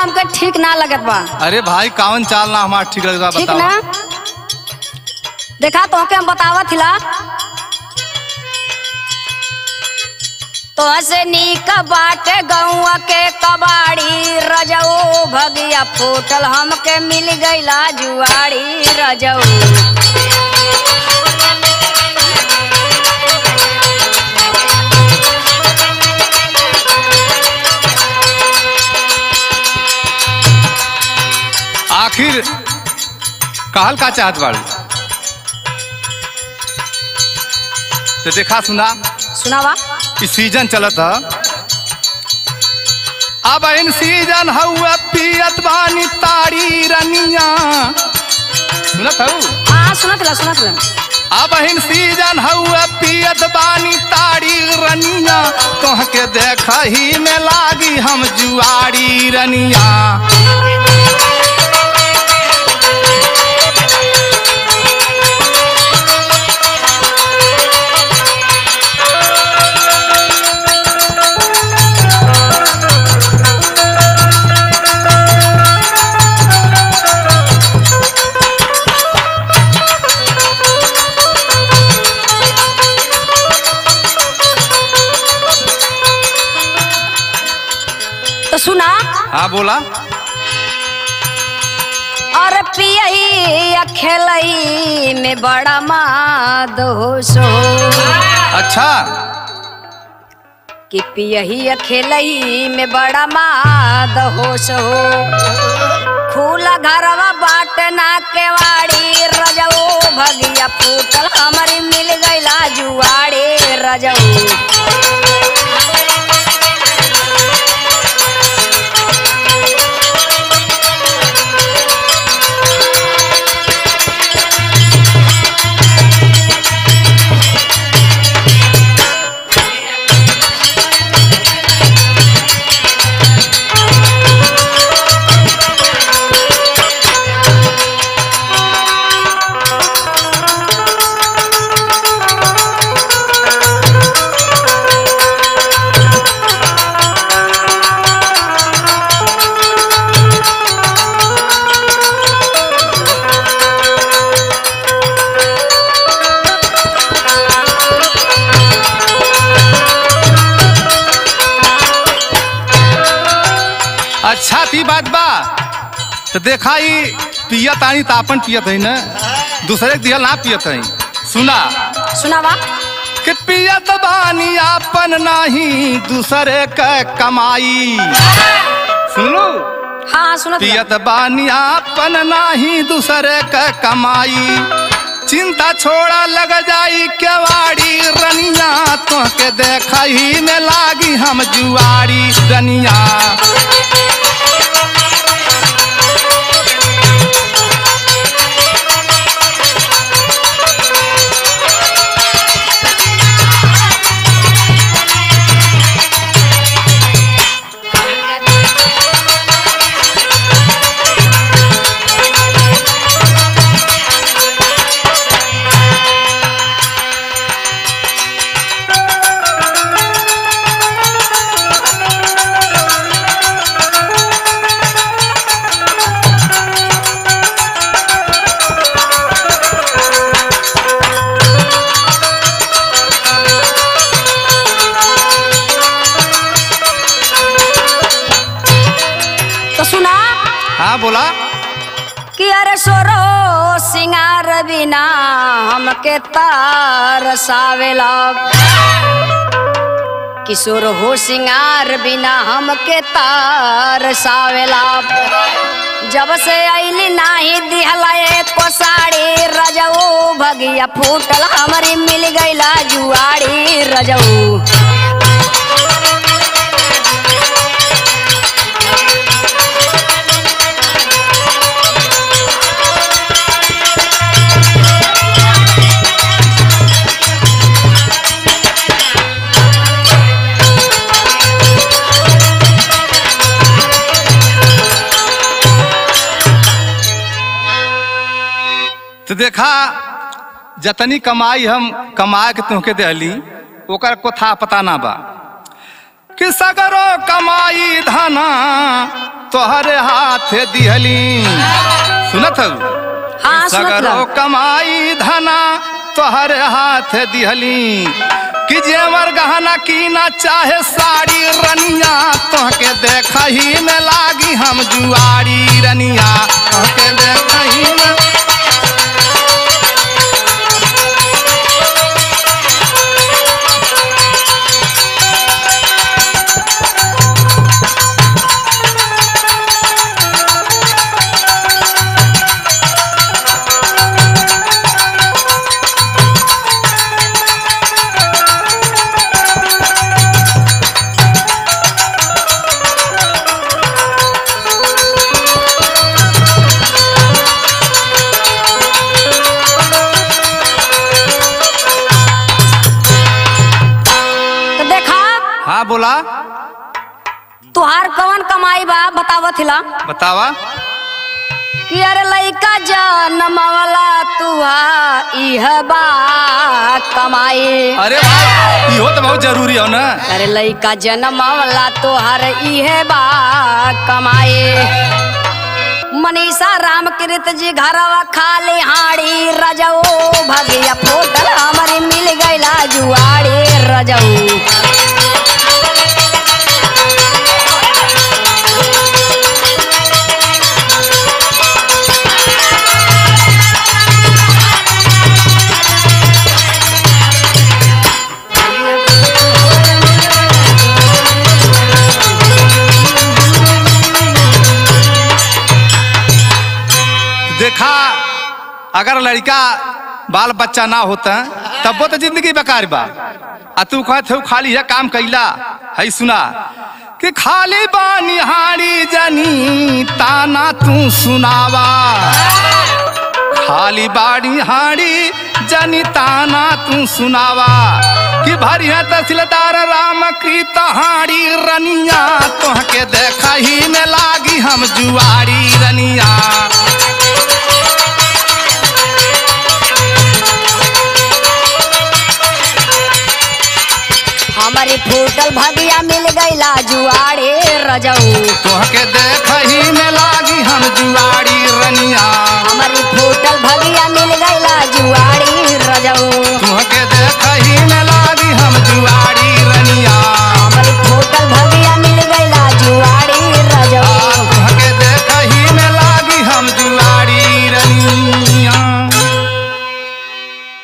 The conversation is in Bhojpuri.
हमके ठीक ना लगत बा अरे भाई कावन चाल ना हमारा ठीक लगता ठीक बताओ ना देखा तो के हम बतावत हिला तो ऐसे नीक बाटे गौआ के कबाड़ी रजऊ भगिया फूटल हमके मिल गईला जुआड़ी रजऊ आखिर कहल का चाहत बाड़ू तो देखा सुना सुनावा ई सीजन चलत ह अब इन सीजन हुआ पियत बानी ताड़ी रनिया सुनत हऊ हाँ सुनत ला सुनत ला अब इन सीजन हुआ पियत बानी ताड़ी रनिया तोह के देख ही में लागी हम जुआड़ी रनिया तो सुना हाँ बोला और पियई खेलई में बड़ा माद हो सो अच्छा कि पियही खेलई में बड़ा माद हो सो खूला घरवा बाट ना केवाड़ी रजऊ भगिया फूटल हमारी मिल गईला जुआड़ी रजऊ अच्छा थी बात बा तो देखा ही पियत आनी तो अपन पियत है ना दूसरे के दिहल ना पियत है सुना सुनावा कि पियत बानी अपन नाही दूसरे के कमाई सुनो हाँ सुनत बा। पियत बानी अपन नाही दूसरे के कमाई चिंता छोड़ा लग जाई केवाड़ी रनिया तो के देख ही में लागी हम जुआरी रनिया तो सुना हाँ बोला कि अरे सोरो सिंगार बिना हमके तार सावेला किशोर हो सिंगार बिना हमके तार सावेला जब से आईली नाही दिहला एको साड़ी रजऊ भगिया फूटल हमारी मिल गईला जुआड़ी रजऊ तो देखा जतनी कमाई हम कमा के तुहके देहली ओकर को था पता ना बा कि सगरो कमाई धना तोहरे हाथ दिहली सुनत हऊ हाँ सुनत सगरो ला। कमाई धना तोहरे हाथ दिहली कि जेवर गहना कीना चाहे साड़ी रनिया तोहके देखही में लागी हम जुआरी रनिया तोहके देखही में तो देखा हाँ बोला तुहार कवन कमाई बा बतावत हिला बतावा कि अरे लइका जनमवला तुहा इह बा कमाई अरे भाई इहो तो बहुत जरूरी हो ना अरे लइका जनमवला तोहर इहे बा कमाई मनीषा रामकृत जी घरवा खाली हाड़ी रजऊ भगिया फोटल हमारी मिल गईला जुआड़ी रजऊ देखा अगर लड़का बाल बच्चा ना होता तब वो तो जिंदगी बेकार बा आ तू कहत हो खाली है काम कैला है सुना कि खाली बानी हाड़ी जनी ताना तू सुनावा खाली बाड़ी हाड़ी जनी ताना तू सुनावा कि भरिया तहसीलदार राम की तहाड़ी रनिया तोहके देखा ही में लागी हम जुआरी रनिया